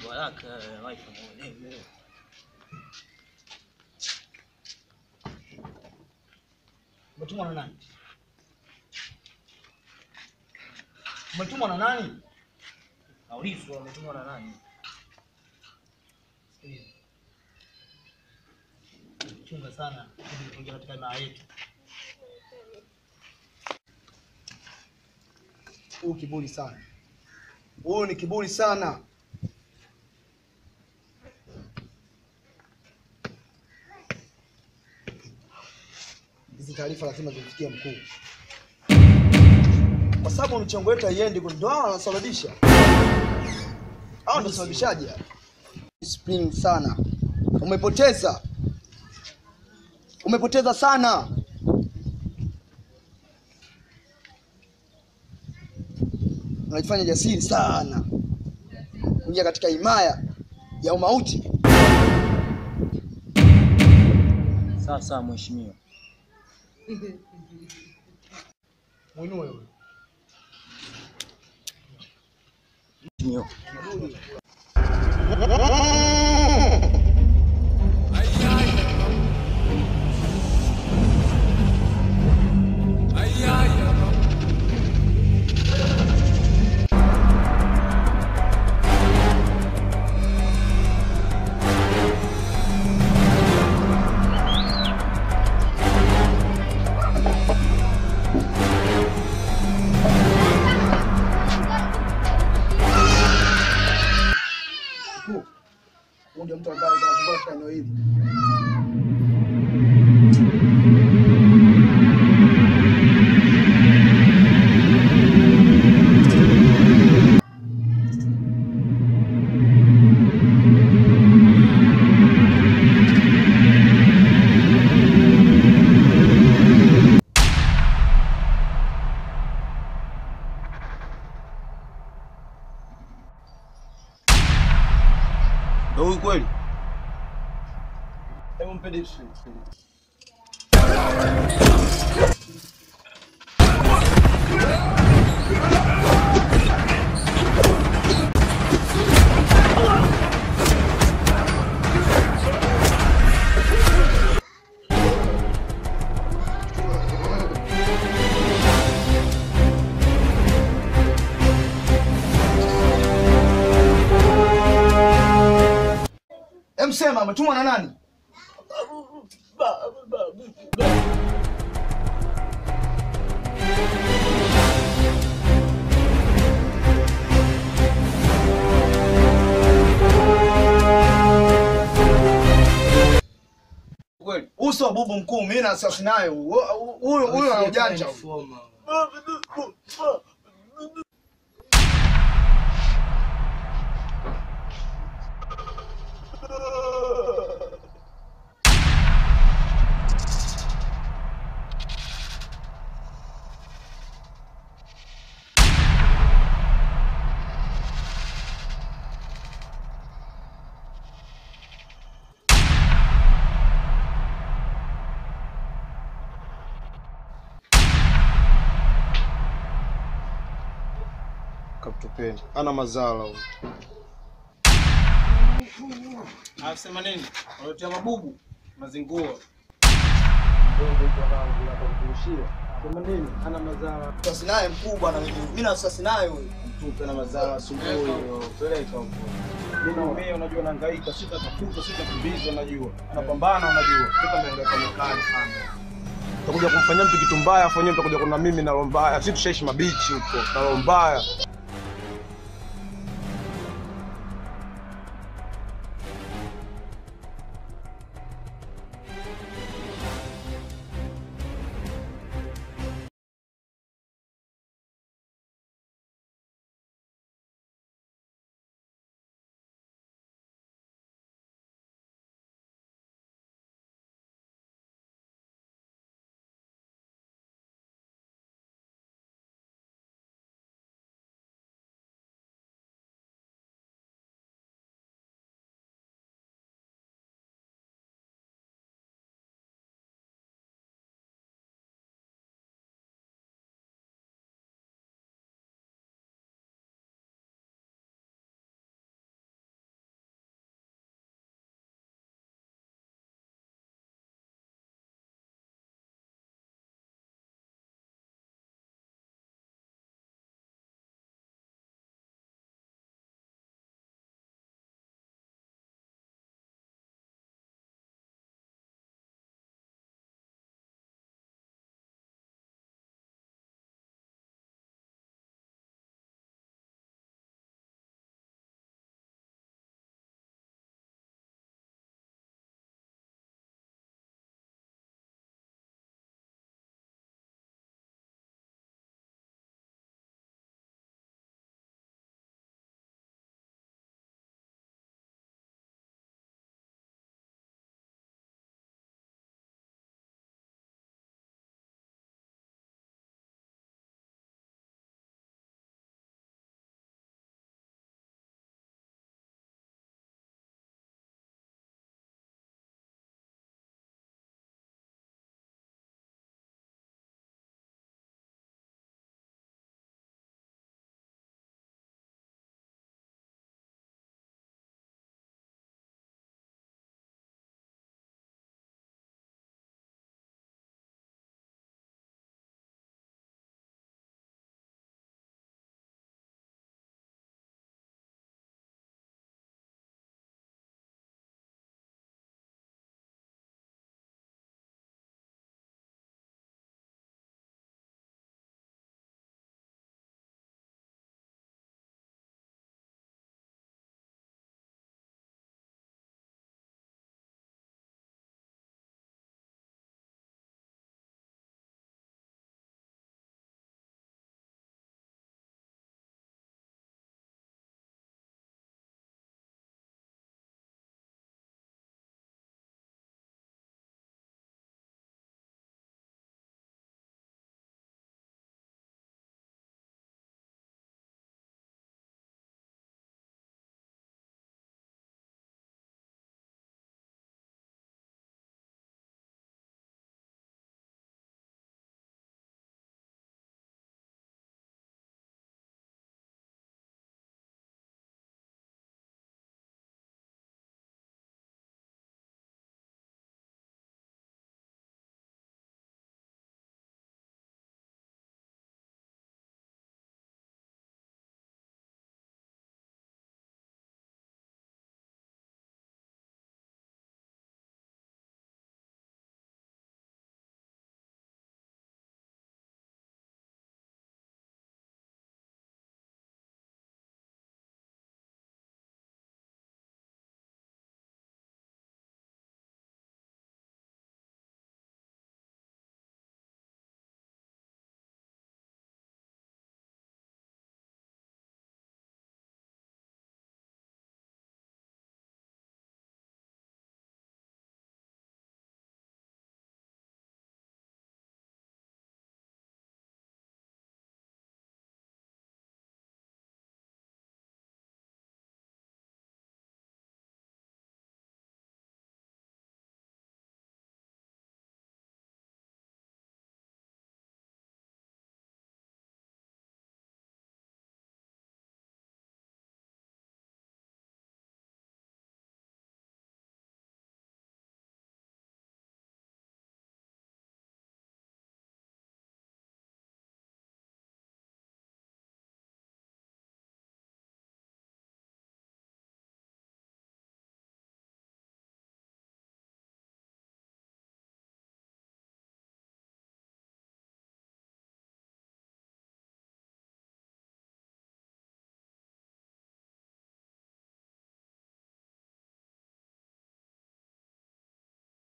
haraka wifi mwenyewe. Umetumwa na nani? Umetumwa na nani? Naulizwa umetumwa na nani? Sikiliza. Chunga sana ili kuingia katika imaa yetu. Huu kiburi sana, huyu ni kiburi sana. Hizi taarifa lazima zimfikie mkuu, kwa sababu michango yetu haiendi, ndio hao wanasababisha. Hao ndio sababishaji. Discipline sana, umepoteza, umepoteza sana. unajifanya jasiri sana kuingia katika himaya ya umauti. Sawa sawa mheshimiwa. Mwinue huyo. Mheshimiwa. Mkuu, huyu ndio mtu ambaye anazunguka katika eneo hili. Ndio huyu kweli? Hebu mpe dishi. Emsema ametumwa na nani? Kweli? Uso wa bubu mkuu, mimi na sasa nayo. Huyu huyu ana ujanja. Kaptupeni. Ana mazala huyu. Anasema nini? Wanatia mabubu mazingua. Sema nini? Ana mazala. Sasa naye mkubwa na mimi. Mimi na sasa nayo huyu. Tupe na mazala asubuhi hiyo. Peleka huko. Mimi naumia unajua nahangaika, sitatafuta, sitakimbiza unajua. Napambana unajua. Toka niangaika mekani sana. Utakuja kumfanyia mtu kitu mbaya, afu wenyewe mtakuja kuna mimi na roho mbaya. Sisi tushaishi mabichi huko. Na roho mbaya.